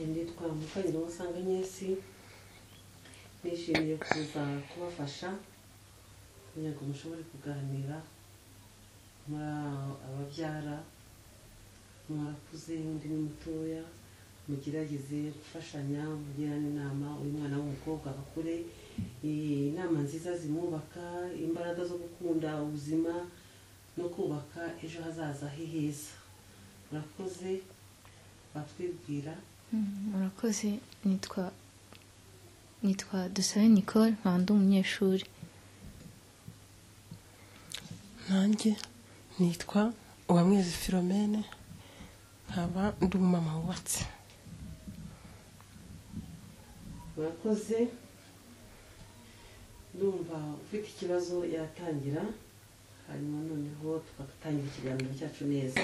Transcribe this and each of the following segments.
umukozi nawe usanga nyinshi nishimiye kuza kubafasha kugira ngo mushobore kuganira muri ababyara mwarakuze undi ni mutoya mugerageze gufashanya mugirana inama uyu mwana w'umukobwa akure inama nziza zimwubaka imbaraga zo gukunda ubuzima no kubaka ejo hazaza he heza murakoze batwibwira murakoze nitwa nitwa dusabe nicole nkaba ndi umunyeshuri nanjye nitwa uwamwezi filomene nkaba ndi umumama wubatse murakoze ndumva ufite ikibazo yatangira hanyuma noneho tugatangira ikiganiro cyacu neza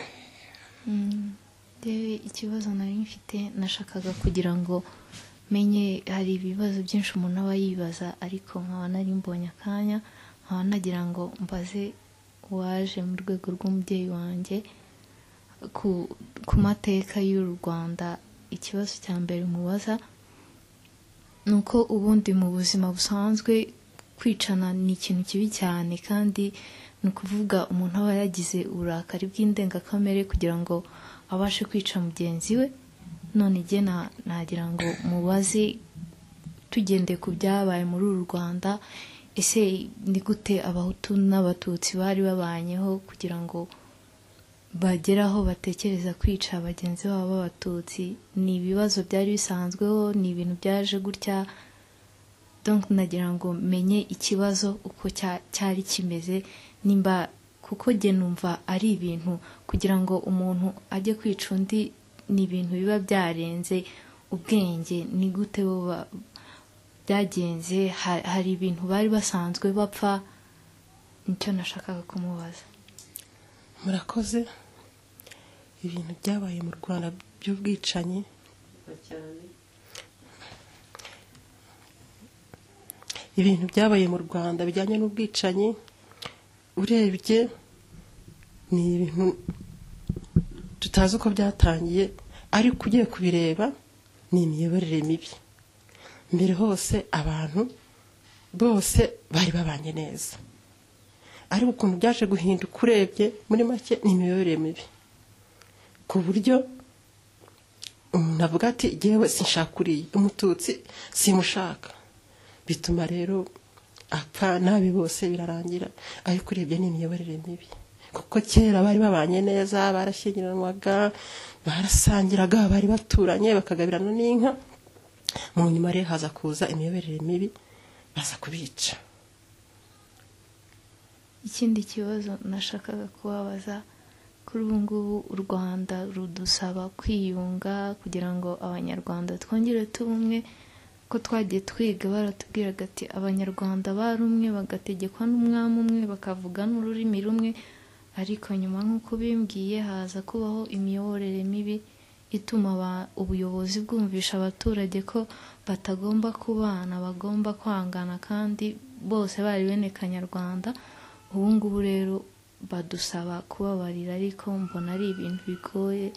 rero ikibazo nari mfite nashakaga kugira ngo menye hari ibibazo byinshi umuntu aba yibaza ariko nkaba nari mbonye akanya nkaba nagira ngo mbaze waje mu rwego rw'umubyeyi wanjye ku ku mateka y'u rwanda ikibazo cya mbere mubaza ni uko ubundi mu buzima busanzwe kwicana ni ikintu kibi cyane kandi ni ukuvuga umuntu aba yagize uburakari bw'indengakamere kugira ngo abashe kwica mugenzi we none igihe nagira ngo mubaze tugendeye ku byabaye muri uru rwanda ese ni gute abahutu n'abatutsi bari babanyeho kugira ngo bagere aho batekereza kwica bagenzi babo b'abatutsi ni ibibazo byari bisanzweho ni ibintu byaje gutya donc nagira ngo menye ikibazo uko cya- cyari kimeze nimba kuko jye numva ari ibintu kugira ngo umuntu ajye kwica undi ni ibintu biba byarenze ubwenge ni gute bo ba- byagenze ha- hari ibintu bari basanzwe bapfa nicyo nashakaga kumubaza murakoze ibintu byabaye mu rwanda by'ubwicanyi Murakoze cyane ibintu byabaye mu rwanda bijyanye n'ubwicanyi urebye ni ibintu tutazi uko byatangiye ariko ugiye kubireba ni imiyoborere mibi mbere hose abantu bose bari babanye neza ariko ukuntu byaje guhinduka urebye muri make ni imiyoborere mibi ku buryo umuntu avuga ati jyewe sinshaka uriya umututsi simushaka bituma rero apfa nabi bose birarangira ariko urebye ni imiyoborere mibi kuko kera bari babanye neza barashyingiranwaga barasangiraga bari baturanye bakagabirana n'inka mu nyuma rero haza kuza imiyoborere mibi baza kubica ikindi kibazo nashakaga kubabaza kuri ubu ngubu u rwanda rudusaba kwiyunga kugira ngo abanyarwanda twongere tuba umwe ko twagiye twiga baratubwiraga ati abanyarwanda bari umwe bagategekwa n'umwami umwe bakavuga n'ururimi rumwe ariko nyuma nk'uko bimbwiye haza kubaho imiyoborere mibi ituma aba- ubuyobozi bwumvisha abaturage ko batagomba kubana bagomba kwangana kandi bose bari bene kanyarwanda ubu ngubu rero badusaba kubabarira ariko mbona ari ibintu bigoye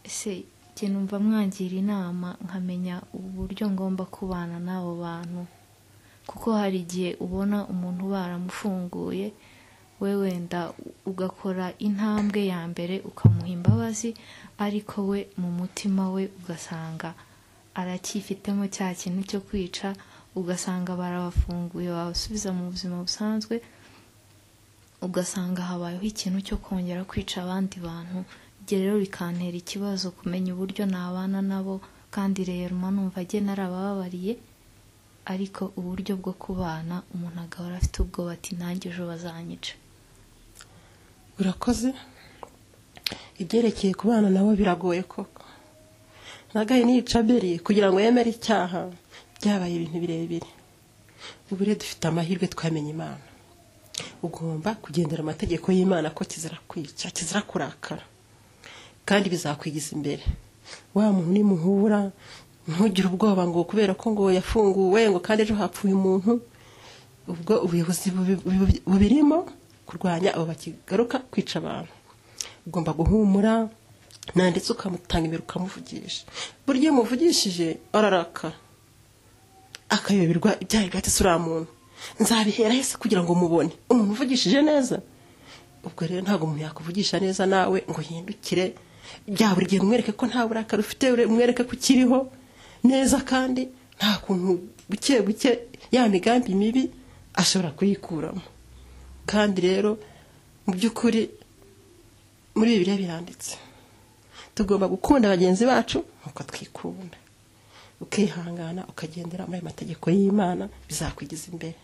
ese jye numva mwangira inama nkamenya uburyo ngomba kubana n'abo bantu kuko hari igihe ubona umuntu baramufunguye we wenda ugakora intambwe ya mbere ukamuha imbabazi ariko we mu mutima we ugasanga aracyifitemo cya kintu cyo kwica ugasanga barabafunguye babasubiza mu buzima busanzwe ugasanga habayeho ikintu cyo kongera kwica abandi bantu ibyo rero bikantera ikibazo kumenya uburyo nabana nabo kandi rero mba numva njye narabababariye ariko uburyo bwo kubana umuntu agahora afite ubwoba ati nanjye ejo bazanyica urakoze ibyerekeye ku bana nabo biragoye koko nagaye niyica beri kugira ngo yemere icyaha byabaye ibintu birebire ubu rero dufite amahirwe twamenye imana ugomba kugendera amategeko y'imana ko kizira kwica kizira kurakara kandi bizakwigiza imbere wa muntu nimuhura ntugire ubwoba ngo kubera ko ngo yafunguwe ngo kandi ejo hapfuye umuntu ubwo ubuyobozi bubi- bubi- bubirimo kurwanya abo bakigaruka kwica abantu ugomba guhumura nanditse ukamutanga imbere ukamuvugisha burya iyo umuvugishije ararakara akayoberwa ibyaha bigatse uriya muntu nzabihera hese kugira ngo mubone umuntu uvugishije neza ubwo rero ntabwo umuntu yakuvugisha neza nawe ngo hindukire bya buri gihe umwereke ko nta burakari ufite ure- umwereke ko ukiriho neza kandi nta kuntu buke buke ya migambi mibi ashobora kuyikuramo kandi rero mu by'ukuri muri bibiliya biranditse tugomba gukunda bagenzi bacu nk'uko twikunda ukihangana ukagendera muri ayo mategeko y'imana bizakwigiza imbere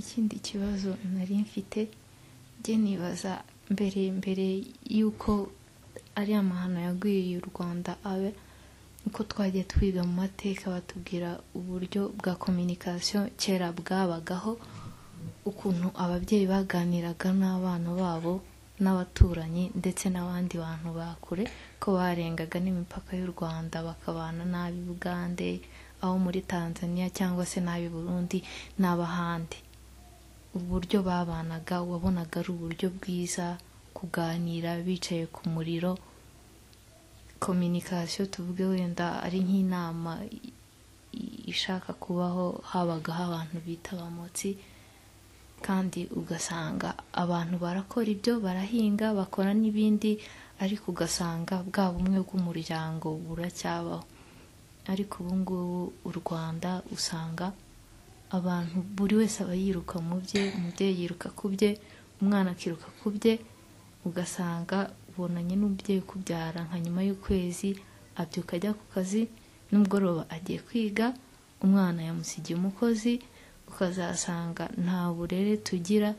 ikindi kibazo nari mfite njye nibaza mbere mbere y'uko ari amahano yagwiriye u rwanda abe uko twajya twiga mu mateka batubwira uburyo bwa kominikasiyo kera bwabagaho ukuntu ababyeyi baganiraga n'abana babo n'abaturanyi ndetse n'abandi bantu ba kure ko barengaga n'imipaka y'u rwanda bakabana n'ab'i bugande abo muri tanzania cyangwa se n'ab'i burundi n'ab'ahandi uburyo babanaga wabonaga ari uburyo bwiza kuganira bicaye ku muriro kominikasiyo tuvuge wenda ari nk'inama i- i- ishaka kubaho habagaho abantu bita abamotsi kandi ugasanga abantu barakora ibyo barahinga bakora n'ibindi ariko ugasanga bwa bumwe bw'umuryango buracyabaho ariko ubu ngubu u rwanda usanga abantu buri wese aba yiruka mu bye umubyeyi yiruka ku bye umwana akiruka ku bye ugasanga ubonanye n'umubyeyi ukubyara nka nyuma y'ukwezi abyuka ajya ku kazi nimugoroba agiye kwiga umwana yamusigiye umukozi ukazasanga nta burere tugira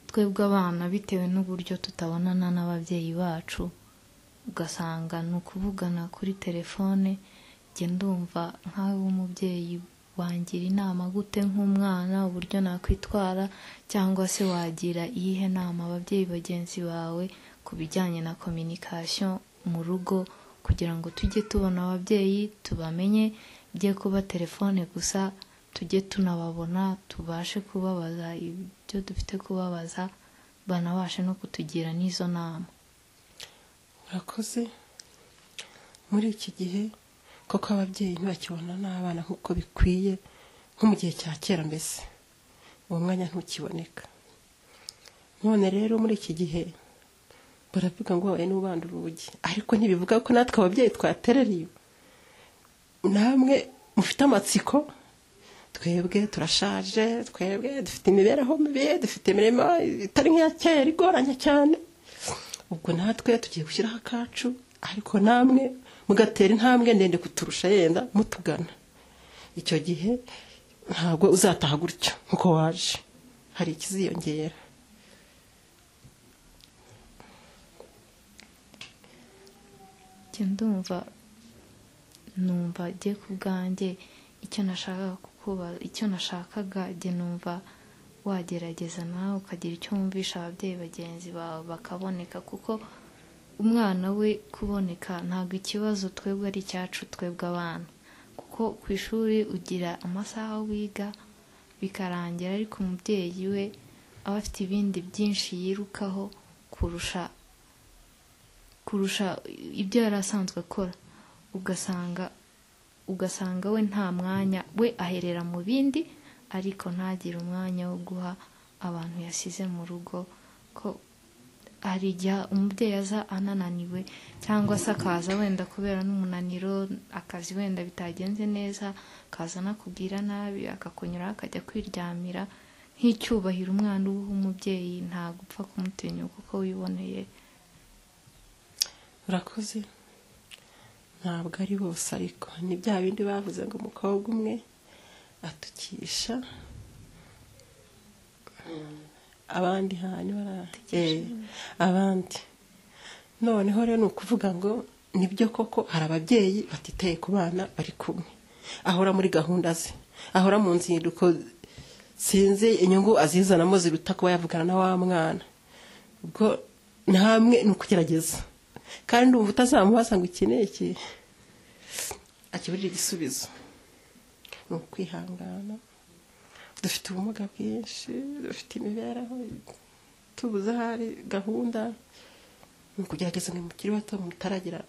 twebwe abana bitewe n'uburyo tutabonana n'ababyeyi bacu ugasanga ni ukuvugana kuri telefone njye ndumva nk'aho umubyeyi wangira inama gute nk'umwana uburyo nakwitwara cyangwa se wagira iyihe nama ababyeyi bagenzi bawe ku bijyanye na kominikasiyo mu rugo kugira ngo tujye tubona ababyeyi tubamenye bye kuba telefone gusa tujye tunababona tubashe kubabaza ibyo dufite kubabaza banabashe no kutugira n'izo nama murakoze muri iki gihe koko ababyeyi ntibakibona n'abana nk'uko bikwiye nko mu gihe cya kera mbese uwo mwanya ntukiboneka none rero muri iki gihe baravuga ngo wabaye n'ubanda urugi ariko ntibivuga ko natwe ababyeyi twatereriye namwe mufite amatsiko twebwe turashaje twebwe dufite imibereho mibi dufite imirimo itari nk'iya kera igoranye cyane ubwo natwe tugiye gushyiraho akacu ariko namwe mugatera intambwe ndende kuturusha yenda mutugana icyo gihe ntabwo uzataha gutyo nkuko waje hari ikiziyongera njye ndumva numva njye ku bwanjye icyo nashakaga kukubaza icyo nashakaga njye numva wagerageza nawe ukagira icyo wumvisha ababyeyi bagenzi bawe bakaboneka kuko umwana we kuboneka ntabwo ikibazo twebwe ari icyacu twebwe abana kuko ku ishuri ugira amasaha wiga bikarangira ariko umubyeyi we aba afite ibindi byinshi yirukaho kurusha kurusha ibyo yari asanzwe akora ugasanga ugasanga we nta mwanya we aherera mu bindi ariko ntagire umwanya wo guha abantu yasize mu rugo ko hari igihe umubyeyi aza anananiwe cyangwa se akaza wenda kubera n'umunaniro akazi wenda bitagenze neza akaza anakubwira nabi akakunyuraho akajya kwiryamira nk'icyubahiro umwana uwuha umubyeyi ntabwo upfa kumutinyuka uko wiboneye urakoze ntabwo ari bose ariko ni bya bindi bavuze ngo umukobwa umwe atukisha abandi hanyuma bara- Eh, abandi noneho rero ni ukuvuga ngo nibyo koko hari ababyeyi batitaye ku bana bari kumwe ahora muri gahunda ze ahora mu nzinduko sinzi inyungu azizanamo ziruta kuba yavugana na wa mwana ubwo namwe ni ukugerageza kandi ndumva utazamubaza ngo iki ni iki akiburira igisubizo ni ukwihangana dufite ubumuga bwinshi dufite imibereho tubuze ahari gahunda ni ukugerageza ngo mukiri bato mutaragira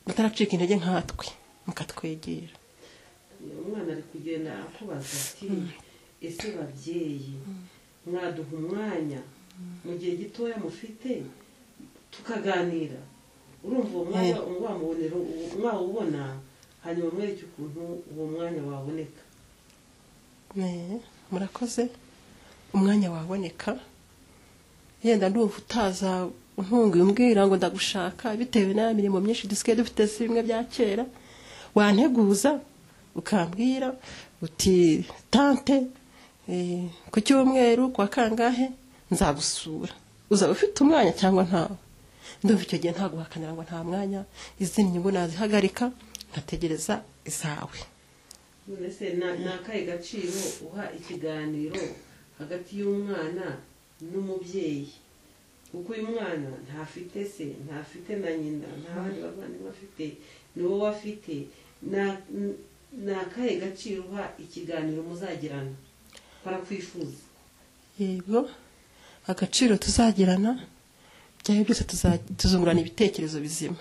mutaracika intege nkatwe mukatwegera umwana ari kugenda akubaza ati ese babyeyi mwaduha umwanya mu gihe gitoya mufite tukaganira urumva uwo mwanya wamubonera mwawubona hanyuma mwereke ukuntu uwo mwanya waboneka Ne, murakoze umwanya waboneka yenda ndumva utaza untunguye umbwira ngo ndagushaka bitewe na ya mirimo myinshi dusigaye dufite si bimwe bya kera wanteguza ukambwira uti tante eh, ku cyumweru kwa kangahe nzagusura uzaba ufite umwanya cyangwa ntawe ndumva icyo gihe nta guhakanira ngo nta mwanya izindi nyungu nazihagarika nkategereza izawe none se na- ni akahe gaciro uha ikiganiro hagati y'umwana n'umubyeyi kuko uyu mwana ntafite se ntafite na nyina nta bandi bavandimwe afite ni wowe afite Na- n- ni akahe gaciro uha ikiganiro muzagirana barakwifuza yego agaciro tuzagirana byayo byose tuza- tuzungurana ibitekerezo bizima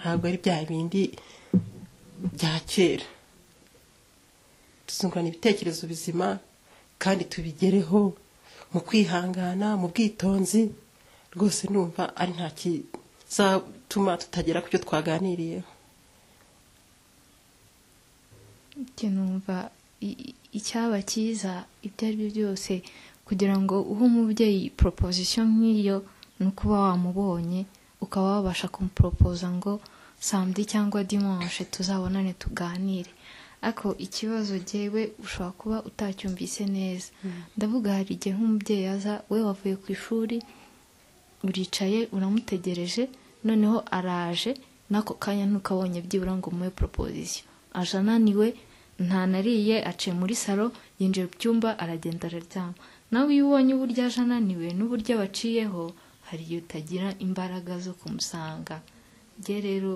ntabwo ari bya bindi bya kera tuzungurana ibitekerezo bizima kandi tubigereho mu kwihangana mu bwitonzi rwose numva ari nta kizatuma tutagera ku cyo twaganiriyeho Njye numva i- i- icyaba cyiza ibyo ari byo byose kugira ngo uhe umubyeyi proposition nk'iyo ni ukuba wamubonye ukaba wabasha kumuporopoza ngo samedi cyangwa dimanche tuzabonane tuganire ariko ikibazo jyewe ushobora kuba utacyumvise neza ndavuga hari igihe nk'umubyeyi aza we wavuye ku ishuri uricaye uramutegereje noneho araje n'ako kanya ntukabonye byibura ngo umuhe proposition aje ananiwe ntanariye aciye muri salo yinjira mu cyumba aragenda araryama nawe iyo ubonye uburyo aje ananiwe n'uburyo abaciyeho hari igihe utagira imbaraga zo kumusanga njye rero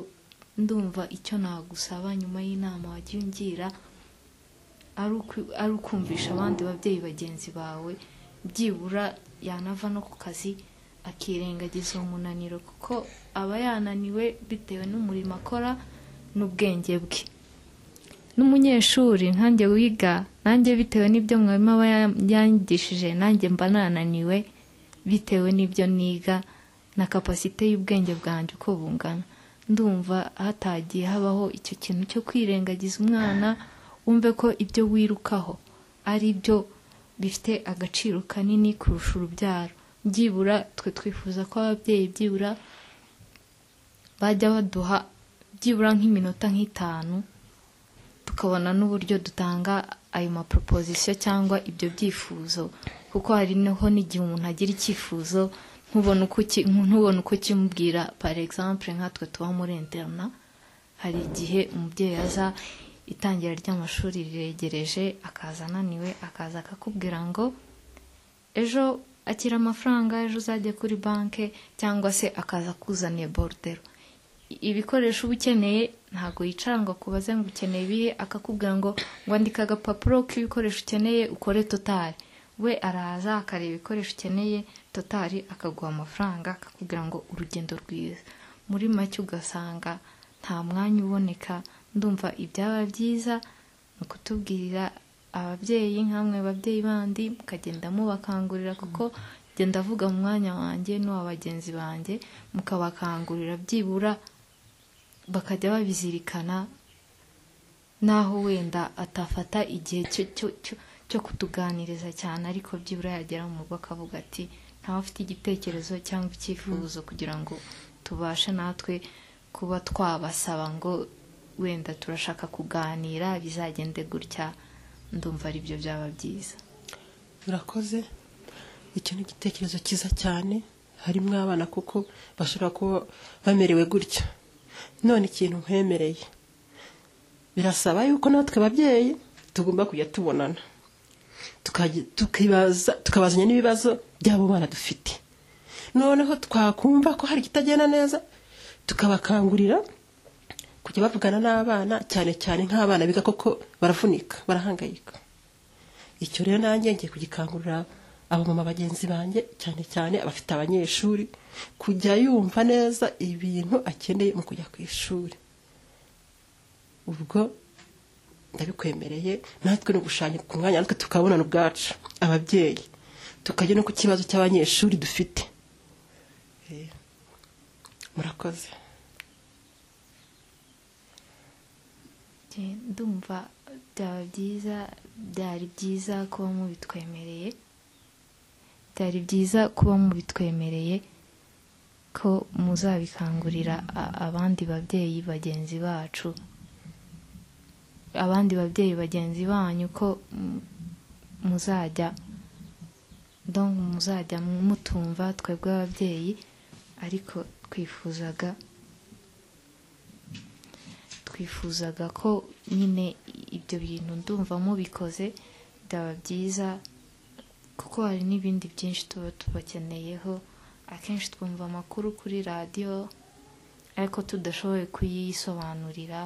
ndumva icyo nagusaba nyuma y'inama wagiye ungira ari uku- ari ukumvisha abandi babyeyi bagenzi bawe byibura yanava no ku kazi akirengagiza uwo munaniro kuko aba yananiwe bitewe n'umurimo akora n'ubwenge bwe n'umunyeshuri nkanjye wiga nanjye bitewe n'ibyo mwarimu aba ya- yanyigishije nanjye mba nananiwe bitewe n'ibyo niga na kapasite y'ubwenge bwanjye uko bungana ndumva hatagiye habaho icyo kintu cyo kwirengagiza umwana wumve ko ibyo wirukaho ari byo bifite agaciro kanini kurusha urubyaro byibura twe twifuza ko ababyeyi byibura bajya baduha byibura nk'iminota nk'itanu tukabona n'uburyo dutanga ayo maproposisiyo cyangwa ibyo byifuzo kuko hari niho n'igihe umuntu agira icyifuzo ntubone uko uki- ntubone uko ukimubwira par exemple nkatwe tuba muri interna hari igihe umubyeyi aza itangira ry'amashuri riregereje akaza ananiwe akaza akakubwira ngo ejo akira amafaranga ejo uzajya kuri banki cyangwa se akaza akuzaniye borudero ibikoresho uba ukeneye ntabwo yicara ngo akubaze ngo ukeneye ibihe akakubwira ngo ngo andika agapapuro k'ibikoresho ukeneye ukore totari we araza akareba ibikoresho ukeneye totari akaguha amafaranga akakubwira ngo urugendo rwiza muri make ugasanga nta mwanya uboneka ndumva ibyaba byiza ni ukutubwirira ababyeyi nk'amwe babyeyi bandi mukagenda mubakangurira kuko genda avuga mu mwanya wanjye n'uwa bagenzi banjye mukabakangurira byibura bakajya babizirikana naho wenda atafata igihe cyo cyo cyo- cyo kutuganiriza cyane ariko byibura yagera mu rugo akavuga ati ntawe afite igitekerezo cyangwa icyifuzo kugira ngo tubashe natwe kuba twabasaba ngo wenda turashaka kuganira bizagende gutya ndumva ari byo byaba byiza murakoze icyo ni igitekerezo cyiza cyane harimo abana kuko bashobora kuba bamerewe gutya none ikintu nkwemereye birasaba yuko natwe ababyeyi tugomba kujya tubonana Tukajya- tukibaza tukabazanya n'ibibazo by'abo bana dufite noneho twakumva ko hari ikitagenda neza tukabakangurira kujya bavugana n'abana cyane cyane nk'abana biga koko baravunika barahangayika icyo rero nanjye ngiye kugikangurira abamama bagenzi banjye cyane cyane abafite abanyeshuri kujya yumva neza ibintu akeneye mu kujya ku ishuri ubwo ndabikwemereye natwe ni ugushanya ku mwanya natwe tukabonana ubwacu ababyeyi tukajya no ku kibazo cy'abanyeshuri dufite Eh, murakoze Njye ndumva byaba byiza byari byiza kuba mubitwemereye byari byiza kuba mubitwemereye ko muzabikangurira a- abandi babyeyi bagenzi bacu abandi babyeyi bagenzi banyu ko mm, muzajya donc muzajya mutumva twebwe ababyeyi ariko twifuzaga twifuzaga ko nyine ibyo bintu ndumva mubikoze byaba byiza kuko hari n'ibindi byinshi tuba tubakeneyeho akenshi twumva amakuru kuri radiyo ariko tudashoboye kuyisobanurira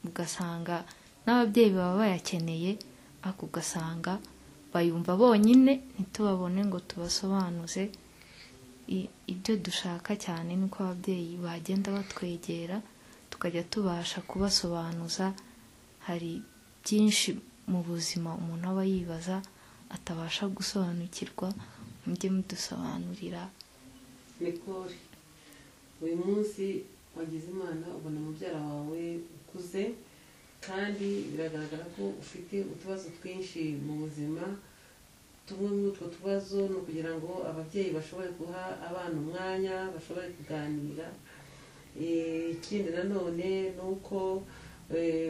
ugasanga n'ababyeyi baba bayakeneye ariko ugasanga bayumva bonyine ntitubabone ngo tubasobanuze I- ibyo dushaka cyane ni uko ababyeyi bagenda batwegera tukajya tubasha kubasobanuza hari byinshi mu buzima umuntu aba yibaza atabasha gusobanukirwa mujye mudusobanurira nikore uyu munsi wagize imana ubona mubyara wawe ukuze kandi biragaragara ko ufite utubazo twinshi mu buzima tumwe muri utwo tubazo ni ukugira ngo ababyeyi bashobore guha abana umwanya bashobore kuganira Eh, ikindi nanone ni uko eh,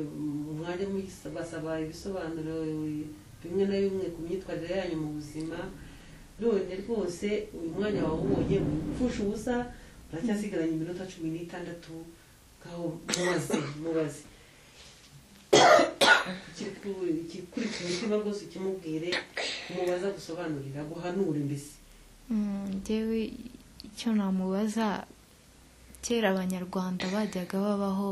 mwajya mubasaba ibisobanuro bimwe na bimwe ku myitwarire yanyu mu buzima none rwose uyu mwanya wawubonye upfusha ubusa uracyasigaranye iminota cumi n'itandatu ngaho mubaze mubaze Ikiku- ikikurikira umutima rwose ukimubwire umubaza gusobanurira guhanure mbese njyewe icyo namubaza kera abanyarwanda bajyaga babaho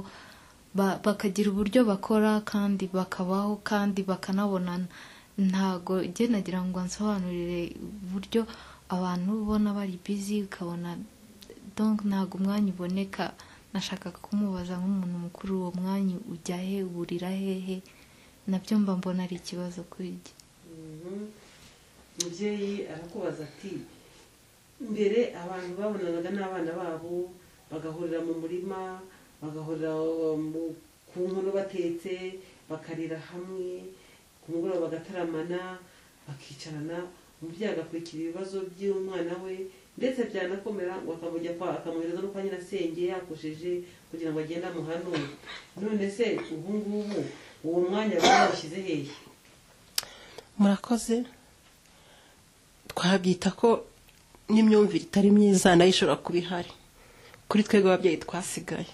ba- bakagira uburyo bakora kandi bakabaho kandi bakanabonana ntago njye nagira ngo nsobanurire uburyo abantu ubona bari bizi ukabona donc ntago umwanya uboneka nashakaga kumubaza nk'umuntu mukuru uwo mwanya ujya he uburira hehe nabyo mba mbona ari ikibazo kuri njye Mhm. mubyeyi arakubaza ati mbere abantu babonanaga n'abana babo bagahurira mu murima bagahurira mu- ku nkono batetse bakarira hamwe ku mugoroba bagataramana bakicarana umubyeyi agakurikira ibibazo by'umwana we ndetse byanakomera ngo akamujya kwa akamwohereza no kwa nyirasenge yakosheje kugira ngo agende amuhanure none se ubu ngubu uwo mwanya bawushyize hehe murakoze twabyita ko n'imyumvire itari myiza nayo ishobora kuba ihari kuri twebwe ababyeyi twasigaye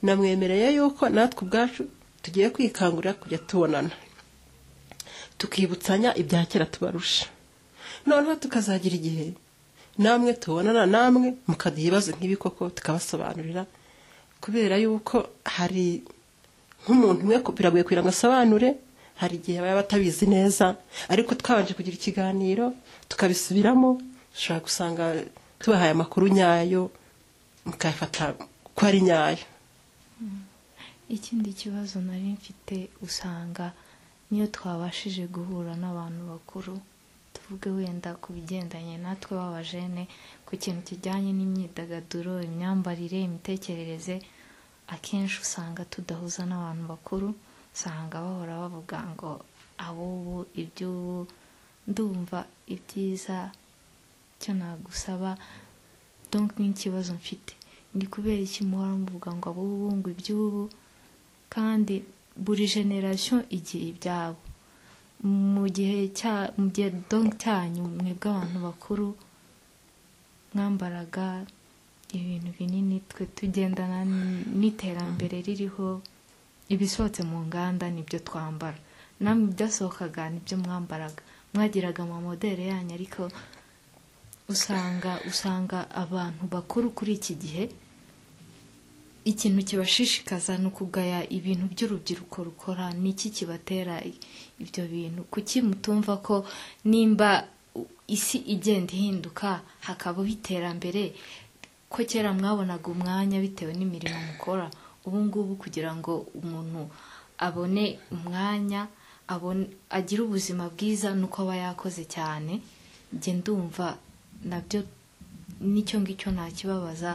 namwemereye yuko natwe ubwacu tugiye kwikangurira kujya tubonana tukibutsanya ibya kera tubarusha noneho tukazagira igihe namwe tubonana namwe mukaduha ibibazo nk'ibi koko tukabasobanurira kubera yuko hari nk'umuntu umwe ku- biragoye kugira ngo asobanure hari igihe baba batabizi neza ariko twabanje kugira ikiganiro tukabisubiramo dushobora gusanga tubahaye amakuru nyayo mukayafata ko ari nyayo ikindi kibazo nari mfite usanga niyo twabashije guhura n'abantu bakuru tuvuge wenda ku bigendanye natwe b'abajene ku kintu kijyanye n'imyidagaduro imyambarire imitekerereze akenshi usanga tudahuza n'abantu bakuru usanga bahora bavuga ngo ab'ubu iby'ubu ndumva ibyiza icyo nagusaba donc n'ikibazo mfite ni kubera iki muhora muvuga ngo ab'ubu ngo iby'ubu kandi buri generasiyo igira ibyabo mu gihe cya mu gihe donc cyanyu mwebwe abantu bakuru mwambaraga ibintu binini twe tugendana n- n'iterambere ririho ibisohotse mu nganda nibyo twambara namwe ibyasohokaga nibyo mwambaraga mwagiraga amamodeli yanyu ariko usanga usanga abantu bakuru kuri iki gihe ikintu kibashishikaza ni ukugaya ibintu by'urubyiruko rukora ni iki kibatera i- ibyo bintu kuki mutumva ko nimba u- isi igenda ihinduka hakabaho iterambere ko kera mwabonaga umwanya bitewe n'imirimo mukora ubu ngubu kugira ngo umuntu abone umwanya abone- agire ubuzima bwiza nuko aba yakoze cyane njye ndumva nabyo n'icyo ngicyo ntakibabaza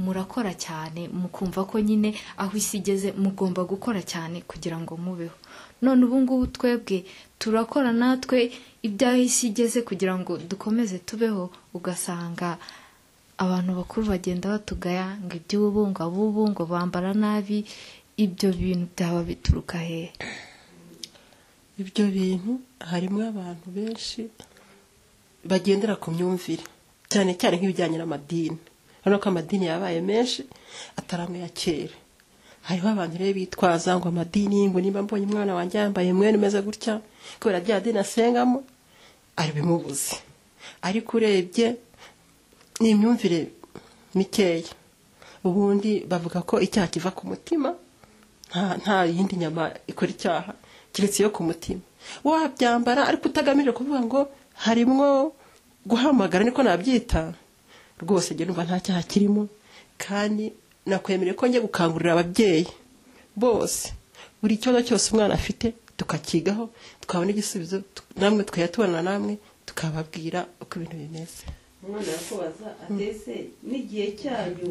murakora cyane mukumva ko nyine aho isi igeze mugomba gukora cyane kugira ngo mubeho none ubu ngubu twebwe turakora natwe ibyaho isi igeze kugira ngo dukomeze tubeho ugasanga abantu bakuru bagenda batugaya ngo iby'ubu ngo abubu ngo bambara nabi ibyo bintu byaba bituruka hehe ibyo bintu harimo abantu benshi bagendera ku myumvire cyane cyane nk'ibijyanye n'amadini urabona ko amadini yabaye menshi atari amwe ya kera hariho abantu rero bitwaza ngo amadini ngo niba mbonye umwana wanjye yambaye mwene umeze gutya kubera rya dini asengamo ari bimubuze ariko urebye ni imyumvire mikeya ubundi bavuga ko icyaha kiva ku mutima nta nta yindi nyama ikora icyaha keretse iyo ku mutima wabyambara ariko utagamije kuvuga ngo harimwo guhamagara niko nabyita rwose njye numva nta cyaha kirimo kandi nakwemereye ko njye gukangurira ababyeyi bose buri kibazo cyose umwana afite tukakigaho tukabona igisubizo tu- namwe tukajya tubona namwe tukababwira uko ibintu bimeze umwana yakubaza atese n'igihe cyanyu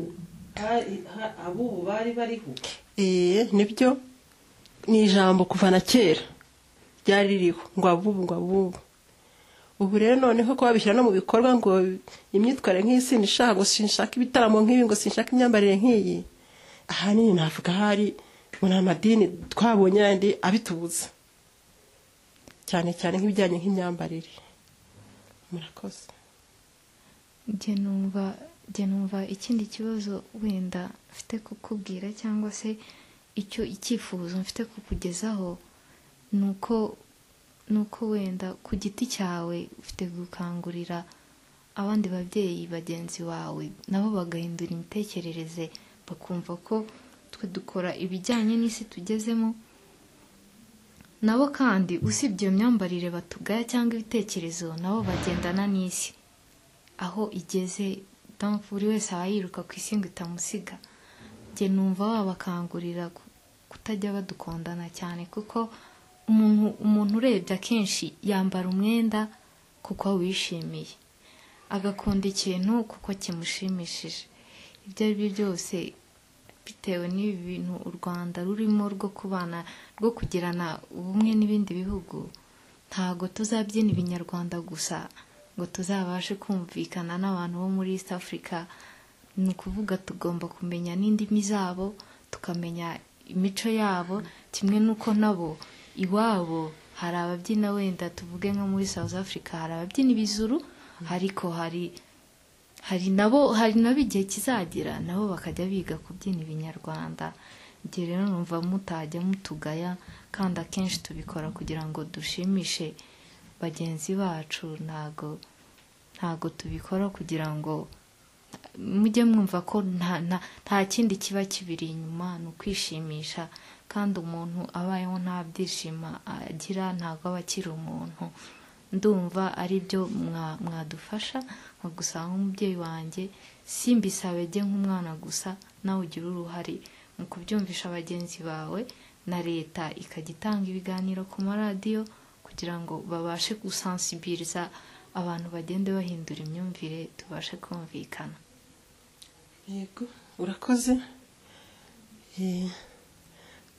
hari- ha- ab'ubu bari bariho Ee, nibyo ni ijambo kuva na kera ryari ririho ngo abubu ngo abubu ubu rero noneho ko babishyira no mu bikorwa ngo imyitwarire nk'iyi sinishaka ngo sinshaka ibitaramo nk'ibi ngo sinshaka imyambarire nk'iyi ahanini navuga hari ngo ni amadini twabonye yandi abitubuza cyane cyane nk'ibijyanye nk'imyambarire murakoze njye numva njye numva ikindi kibazo wenda mfite kukubwira cyangwa se icyo icyifuzo mfite kukugezaho ni uko ni uko wenda ku giti cyawe ufite gukangurira abandi babyeyi bagenzi bawe nabo bagahindura imitekerereze bakumva ko twe dukora ibijyanye n'isi tugezemo nabo kandi usibye iyo myambarire batugaya cyangwa ibitekerezo nabo bagendana n'isi aho igeze mpamvu buri wese aba yiruka ku isi ngo itamusiga njye numva wabakangurira ku- kutajya badukondana cyane kuko umuntu umuntu urebye akenshi yambara umwenda kuko awishimiye agakunda ikintu kuko kimushimishije ibyo ari byo byose bitewe n'ibi bintu u rwanda rurimo rwo kubana rwo kugirana ubumwe n'ibindi bihugu ntago tuzabyina ibinyarwanda gusa ngo tuzabashe kumvikana n'abantu bo muri east africa ni ukuvuga tugomba kumenya n'indimi zabo tukamenya imico yabo kimwe n'uko nabo iwabo hari ababyina wenda tuvuge nko muri south africa hari ababyina ibizuru ariko hari hari nabo hari nabo igihe kizagera nabo bakajya biga kubyina ibinyarwanda igihe rero numva mutajya mutugaya kandi akenshi tubikora kugira ngo dushimishe bagenzi bacu ntago ntago tubikora kugira ngo mujye mwumva ko nta nta- nta kindi kiba kibiri inyuma ni ukwishimisha kandi umuntu abayeho nta byishimo agira ntabwo aba akiri umuntu ndumva ari byo mwa- mwadufasha nka gusanga nk'umubyeyi wanjye simbisabe jye nk'umwana gusa nawe ugira uruhare mu kubyumvisha bagenzi bawe na leta ikajya itanga ibiganiro ku maradiyo kugira ngo babashe gusansibiriza abantu bagende bahindura imyumvire tubashe kumvikana yego urakoze Eh,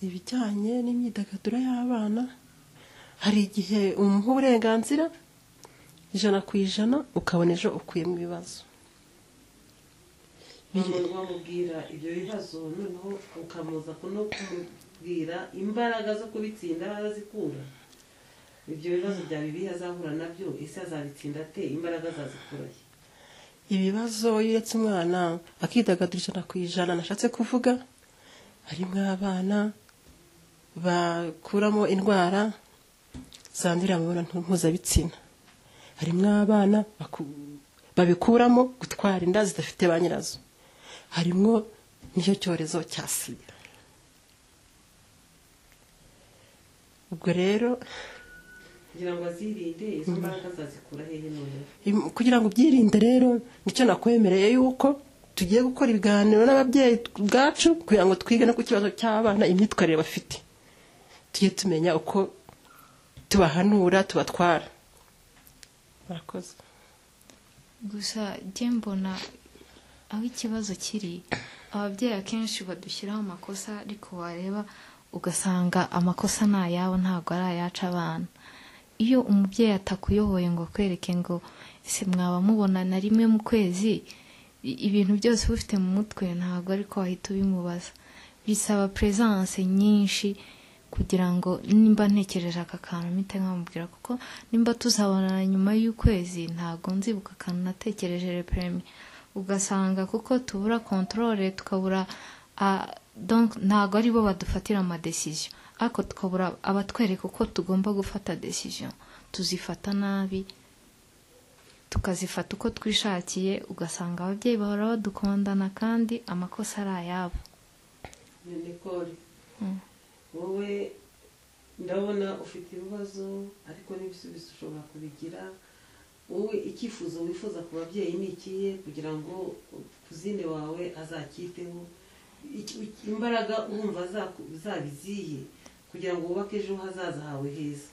ibijyanye n'imyidagaduro y'abana hari igihe umuha uburenganzira ijana ku ijana ukabona ejo ukuyemo ibibazo umuntu wamubwira ibyo bibazo noneho ukamuza ku- no kumubwira imbaraga zo kubitsinda arazikura ibyo bibazo bya bibi azahura nabyo ese azabitsinda ate imbaraga azazikurahe ibibazo iyo uretse umwana akidagadura ijana ku ijana nashatse kuvuga harimo abana bakuramo indwara zandurira mu mibonano mpuzabitsina harimo abana baku- babikuramo gutwara inda zidafite ba nyirazo harimo n'icyo cyorezo cya sida ubwo rero kugira ngo azirinde izo mbaraga zazikura hehe noneho Im- kugira ngo ubyirinde rero nicyo nakwemereye yuko tugiye gukora ibiganiro n'ababyeyi ubwacu kugira ngo twige no ku kibazo cy'abana imyitwarire bafite tujye tumenya uko tubahanura tubatwara murakoze gusa njye mbona aho ikibazo kiri ababyeyi akenshi badushyiraho amakosa ariko wareba ugasanga amakosa ni ayabo ntabwo ari ayaca abana iyo umubyeyi atakuyoboye ngo akwereke ngo ese mwaba mubonana rimwe mu kwezi i- ibintu byose uba ufite mu mutwe ntabwo ariko wahita ubimubaza bisaba presence nyinshi kugira ngo nimba ntekereje aka kantu mpite nkamubwira kuko nimba tuzabonana nyuma y'ukwezi ntabwo nzibuka akantu natekereje reprime ugasanga kuko tubura controle tukabura ah, donc ntabwo ari bo badufatira amadesiziyo ariko tukabura abatwereka uko tugomba gufata desiziyo tuzifata nabi tukazifata uko twishakiye ugasanga ababyeyi bahora badukundana kandi amakosa ari ayabo Nicole Mm. wowe ndabona ufite ibibazo ariko n'ibisubizo ushobora kubigira wowe icyifuzo wifuza ku babyeyi ni ikihe kugira ngo kuzine wawe azacyiteho Iki- iki- imbaraga urumva zaku- zabiziye kugira ngo wubake ejo hazaza hawe heza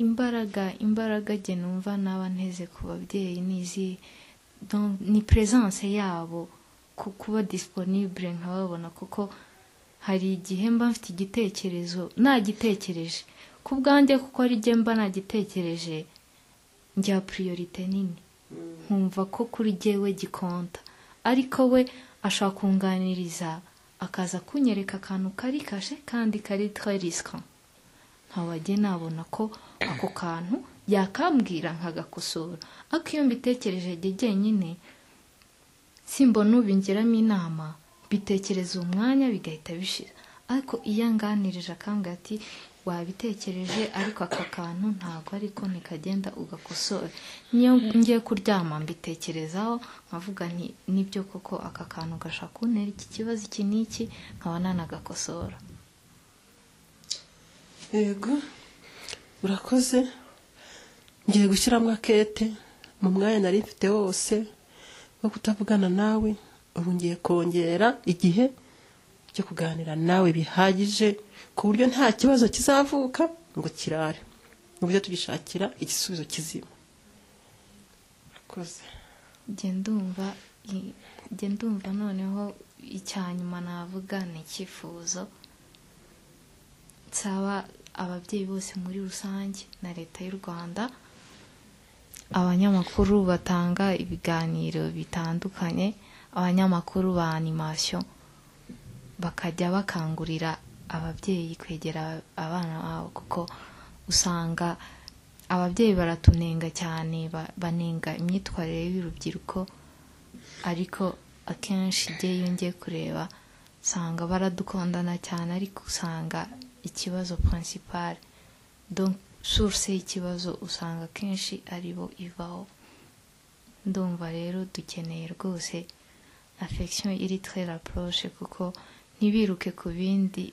imbaraga imbaraga jye numva naba nteze ku babyeyi n'izi donc ni presence yabo ku kuba disponible nkababona kuko hari igihe mba mfite igitekerezo nagitekereje ku bwanjye kuko ari jye mba nagitekereje njya priorite nini Mm. nkumva ko kuri jyewe gikonta ariko we ashaka kunganiriza akaza kunyereka akantu kari kashe kandi kari très risquant nkabajye nabona ko ako kantu yakambwira nkagakosora ariko iyo mbitekereje jye jyenyine simbona ubingiramo inama bitekereza uwo mwanya bigahita bishira ariko iyo anganirije akambwira ati wabitekereje ariko aka kantu ntabwo ariko ntikagenda ugakosora niyo ngiye kuryama mbitekerezaho nkavuga nti nibyo koko aka kantu gashaka kuntera iki kibazo iki n'iki nkaba nanagakosora yego urakoze ngiye gushyiramo akete mu mwanya nari mfite wose wo kutavugana nawe ubu ngiye kongera igihe cyo kuganira nawe bihagije ku buryo nta kibazo kizavuka ngo kirare mu buryo tugishakira igisubizo kizima urakoze njye ndumva i- njye ndumva noneho icya nyuma navuga ni icyifuzo nsaba ababyeyi bose muri rusange na leta y'u rwanda abanyamakuru batanga ibiganiro bitandukanye abanyamakuru ba animasiyo bakajya bakangurira ababyeyi kwegera abana babo kuko usanga ababyeyi baratunenga cyane ba- banenga imyitwarire y'urubyiruko ariko akenshi igihe iyo ngiye kureba usanga baradukundana cyane ariko usanga ikibazo pirinsipari donc source y'ikibazo usanga akenshi ari bo ivaho ndumva rero dukeneye rwose affection iri très rapproche kuko ntibiruke ku bindi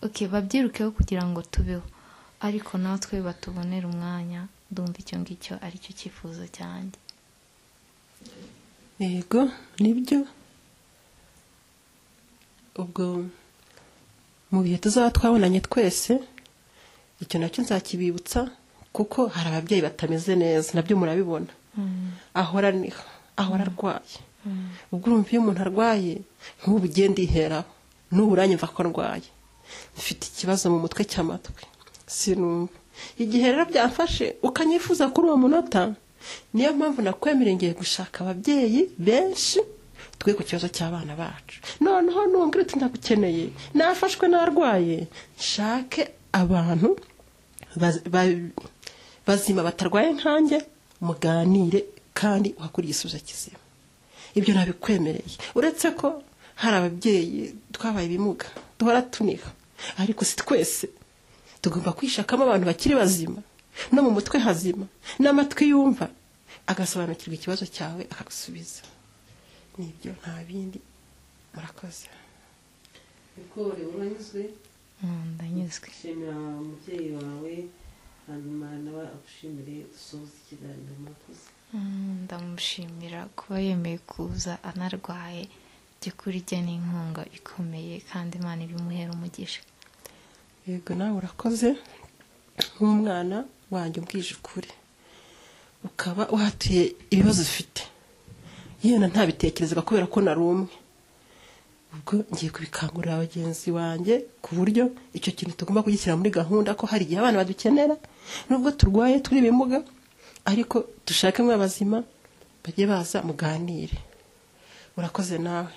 ok babyirukeho kugira ngo tubeho ariko natwe batubonera umwanya ndumva icyo ngicyo aricyo cyifuzo cyanjye yego nibyo ubwo mu bihe tuzaba twabonanye twese icyo nacyo nzakibibutsa kuko hari ababyeyi batameze neza nabyo murabibona ahora niho ahora arwaye ubwo urumva iyo umuntu arwaye nk'ubu ugenda iheraho n'ubu uranyumva ko arwaye mfite ikibazo mu mutwe cy'amatwi sinumva igihe rero byamfashe ukanyifuza kuri uwo munota niyo mpamvu nakwemereye ngiye gushaka ababyeyi benshi twe ku kibazo cy'abana bacu noneho numbwira uti ndagukeneye nafashwe narwaye nshake abantu baz- ba- bazima batarwaye nkanjye muganire kandi uhakuriye igisubizo kizima ibyo nabikwemereye uretse ko hari ababyeyi twabaye ibimuga duhora tuniha ariko si twese tugomba kwishakamo abantu bakiri bazima no mu mutwe hazima n'amatwi yumva agasobanukirwa ikibazo cyawe akagusubiza nibyo nta bindi murakoze Nicole uranyuzwe Mm, ndanyuzwe shimira umubyeyi wawe hanyuma nawe agushe- kumushimira kuba yemeye kuza anarwaye by'ukuri ijya n'inkunga ikomeye kandi imana ibimuhera umugisha yego nawe urakoze nk'umwana wanjye umbwije ukuri ukaba uhatuye ibibazo ufite yenda ntabitekerezaga kubera ko nari umwe ubwo ngiye kubikangurira bagenzi banjye ku buryo icyo kintu tugomba kugishyira muri gahunda ko hari igihe abana badukenera nubwo turwaye turi ibimuga ariko dushake abazima bajye baza muganire urakoze nawe